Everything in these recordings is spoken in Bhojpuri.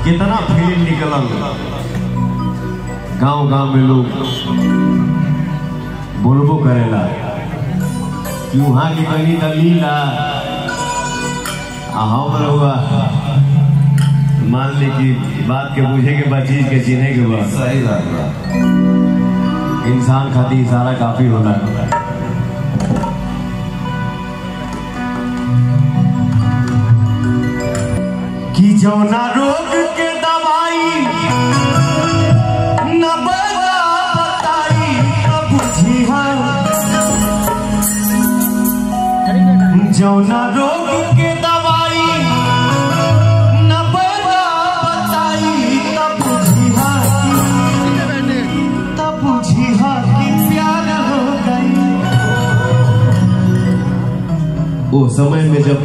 कितना फिल्म निकलल गांव गांव में लोग बोलबो करेला कि वहाँ की कहीं तो लीला आ हम रहुआ मान ली कि बात के बुझे के बाद चीज के चिन्हे के बाद सही बात बा इंसान खातिर इशारा काफी होला कि जौना रोग के दवाई न बता बताई न बुझिहा जौना रोग के दवाई न बता बताई न बुझिहा तब बुझिहा कि प्यार हो गई ओ समय में जब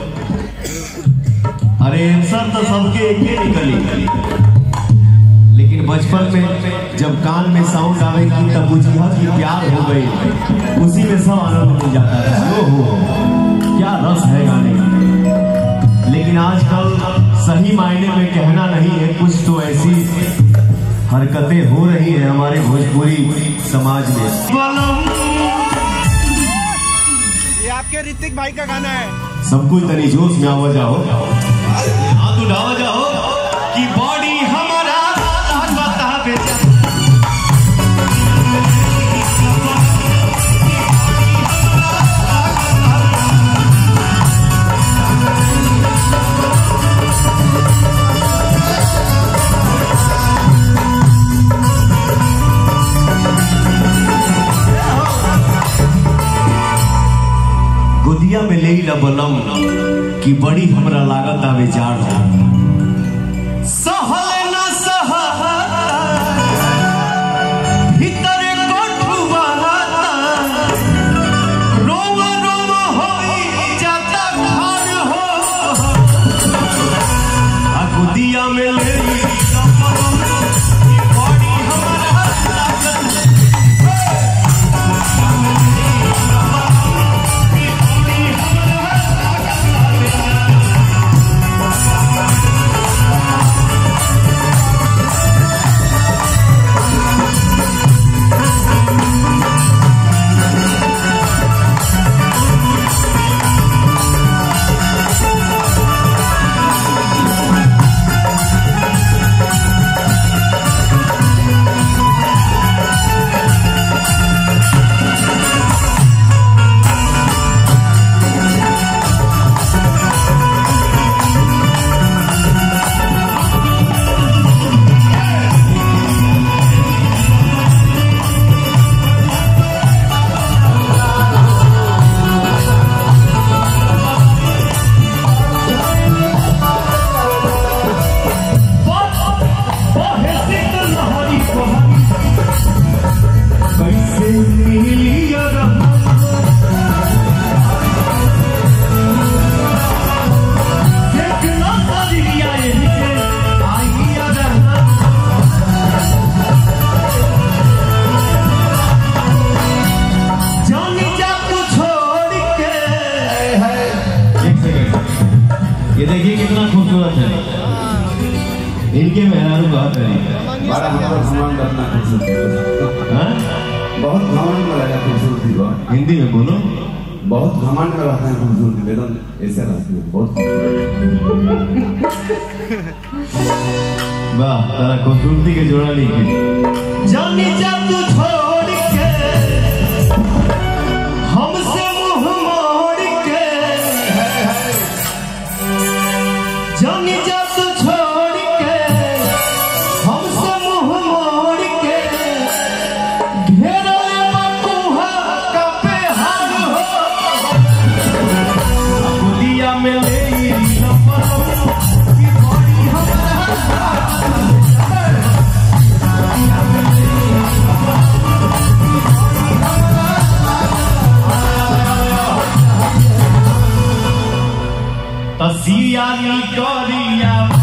अरे आंसर तो सबके एक ही निकली लेकिन बचपन में जब कान में साउंड आवेगी तब बुझिया कि प्यार हो गई उसी में सब आनंद मिल जाता है ओ हो क्या रस है गाने का लेकिन आजकल सही मायने में कहना नहीं है कुछ तो ऐसी हरकतें हो रही है हमारे भोजपुरी समाज में ये आपके ऋतिक भाई का गाना है सब कुछ तनी जोश में आवा जाओ हाथ उठावा जाओ कि बॉडी हमारा ताकत बेचा गोदिया में ले ला बलम कि बड़ी हमरा लागत आवे जाड़ सहल न सह भीतर कोठुआ रोम रोम होई जाता घर हो आ गोदिया में ले ला बलम कि बड़ी हमरा लागत कैसे मिलिया देखना सारिया ये नीचे आइया रहना जानी जा तू छोड़ के एक सेकंड ये देखिए कितना खूबसूरत है इनके मेहरारू बात है बड़ा हमारा घमंड रहना खूबसूरती हाँ? बहुत घमंड में रहना खूबसूरती बा हिंदी में बोलो बहुत घमंड में रहना है खूबसूरती वेदन ऐसे रहती है बहुत वाह तारा खूबसूरती के जोड़ा लिखे जानी जा तू छोड़ के हमसे मुंह मोड़ के जानी जा तू छोड़ के हमसे मुंह मोड़ के घेरा बकुहा का पे हाल हो दुनिया में ले नंबर की बॉडी हमारा तसिया नी करिया